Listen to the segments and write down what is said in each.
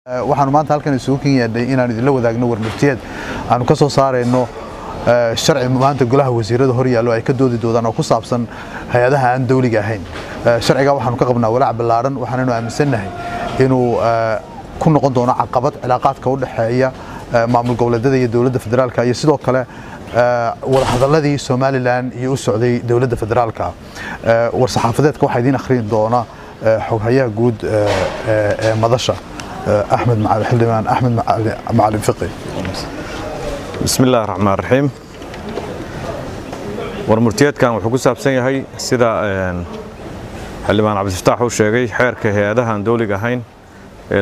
waxaanu maanta halkan isugu ken yeedhay inaan idinla wadaagno warmurtiyeed aanu ka soo saarayno sharci maanta golaha wasiirada hor yaallo ay ka doodi doodaan oo ku saabsan hay-adaha aan dawliga ahayn sharcigaa waxaanu ka qabnaa walaac ballaaran waxaanaynu aaminsannahay inuu ku noqon doono caqabad cilaaqaadka u dhexeeya maamul goboleedyada iyo dowladda federaalka iyo sidoo kale wadahadaladii somalilan iyo u socday dowladda federaalka war-saxaafadeedka waxaa idiin akhriin doona xoghayaha guud ee madasha axmed xildhibaan axmed macalin fiqi bismi illaahi raxmaan raxiim warmurtiyeedkan wuxuu ku saabsan yahay sida xildhibaan cabdifataax uu sheegay xeerka hay-adaha aan dawliga ahayn ee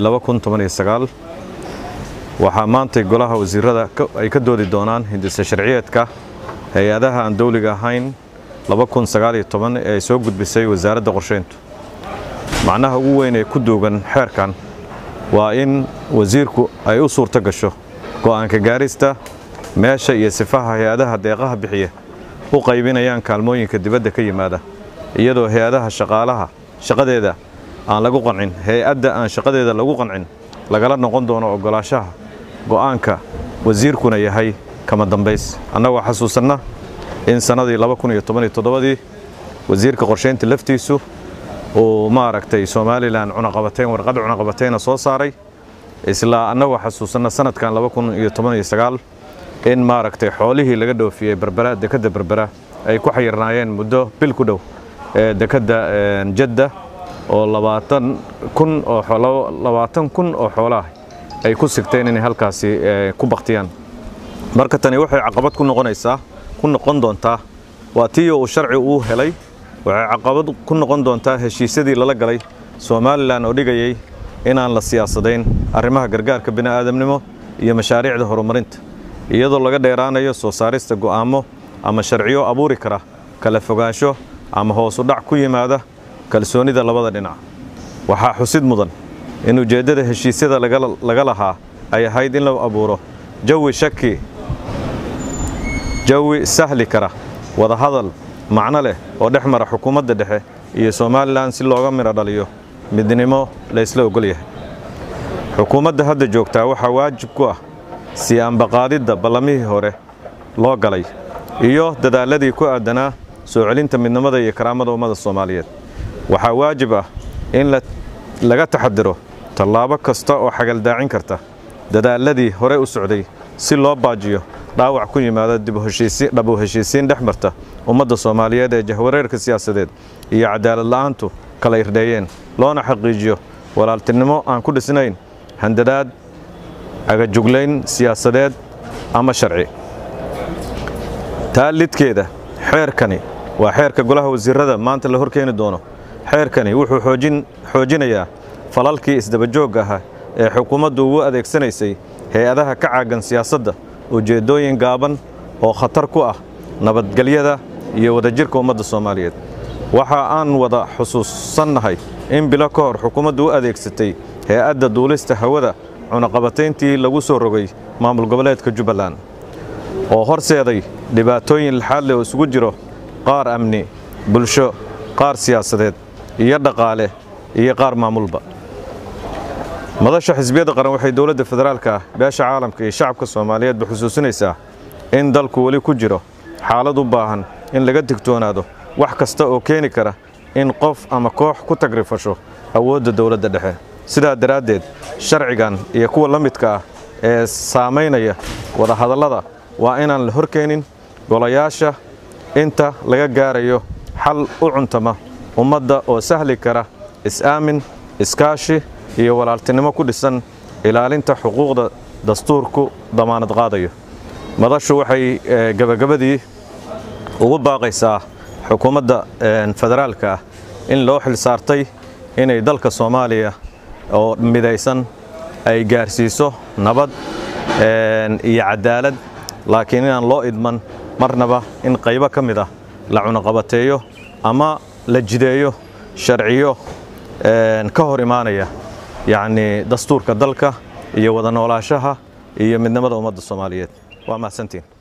waxaa maantay golaha wasiirada ay ka doodi doonaan hindisa sharciyeedka hay-adaha aan dawliga ahayn ee ay soo gudbisay wasaaradda qorshayntu macnaha ugu weyn ee ku duugan xeerkan waa in wasiirku ay u suurto gasho go'aanka gaarista meesha iyo sifaha hay-adaha deeqaha bixiya u qaybinayaan kaalmooyinka dibadda ka yimaada iyadoo hay-adaha shaqaalaha shaqadeeda aan lagu qancin hay-adda aan shaqadeeda lagu qancin lagala noqon doono oggolaashaha go'aanka wasiirkuna yahay kama dambays annagoo xasuusanna in sannadii dii wasiirka qorshaynta laftiisu uu maaragtay somalilan cunaqabateyn warqad cunaqabateyna soo saaray isla annagoo xasuusanna sanadkan in maaragtay xoolihii laga dhoofiyey berbera dekadda berbera ay ku xayirnaayeen muddo bil ku dhow ee dekadda jadda oo labaatan kun oo xoolaah ay ku sigteen inay halkaasi ku baktiyaan marka tani waxay caqabad ku noqonaysaa ku noqon doontaa waa tii uu sharci uu helay waxay caqabad ku noqon doontaa heshiisyadii lala galay somalilan oo dhigayay inaan la siyaasadayn arrimaha gargaarka bini'aadamnimo iyo mashaariicda horumarinta iyadoo laga dheeraanayo soo saarista go'aamo ama sharciyo abuuri kara kala fogaansho ama hoosu dhac ku yimaada kalsoonida labada dhinac waxaa xusid mudan in ujeeddada heshiisyada laga lahaa ay ahayd in la abuuro jawi shaki jawi sahli kara wadahadal macno leh oo dhex mara xukuumadda dhexe iyo somalilan si looga midho dhaliyo midnimo laysla ogol yahay xukuumadda hadda joogtaa waxaa waajib ku ah sii ambaqaadidda ballamihii hore loo galay iyo dadaalladii ku aadanaa soo celinta midnimada iyo karaamada ummadda soomaaliyeed waxaa waajib ah in laga taxadiro tallaabo kasta oo xagaldaacin karta dadaalladii hore u socday si loo baajiyo dhaawac ku yimaada dhabu heshiisiin dhex marta ummadda soomaaliyeed ee jahwareerka siyaasadeed iyo cadaalad la'aantu kala irdheeyeen loona xaqiijiyo walaaltinimo aan ku dhisnayn handadaad agajuglayn siyaasadeed ama sharci taa lidkeeda xeerkani waa xeerka golaha wasiirada maanta la horkeeni doono xeerkani wuxuu xoojinayaa falalkii isdabajoogga ahaa ee xukuumaddu ugu adeegsanaysay hay-adaha ka caagan siyaasadda ujeeddooyin gaaban oo khatar ku ah nabadgelyada iyo wadajirka ummadda soomaaliyeed waxa aan wada xusuusannahay in bilo ka hor xukuumaddu u adeegsatay hay-adda duulista hawada cunaqabatayntii lagu soo rogay maamul goboleedka jubbaland oo horseeday dhibaatooyin laxaad leh oo isugu jiro qaar amni bulsho qaar siyaasadeed iyo dhaqaale iyo qaar maamulba madasha xisbiyadda qaran waxay dowladda federaalka beesha caalamka iyo shacabka soomaaliyeedba xusuusinaysaa in dalku weli ku jiro xaalad u baahan in laga digtoonaado wax kasta oo keeni kara in qof ama koox ku tagrifasho awoodda dowladda dhexe sidaa daraaddeed sharcigan iyo kuwa la midka ah ee saamaynaya wadahadallada waa inaan la horkeenin golayaasha inta laga gaarayo xal u cuntama ummadda oo sahli kara is-aamin iskaashi iyo walaaltinimo ku dhisan ilaalinta xuquuqda dastuurku damaanad qaadayo madashu waxay gebagabadii ugu baaqaysaa xukuumadda federaalka ah in loo xil saartay inay dalka soomaaliya oo midaysan ay gaarsiiso nabad iyo cadaalad laakiin inaan loo idman marnaba in qaybo ka mid ah la cunaqabateeyo ama la jideeyo sharciyo ka hor imaanaya yacnii dastuurka dalka iyo wada noolaashaha iyo midnimada ummadda soomaaliyeed waa mahadsantiin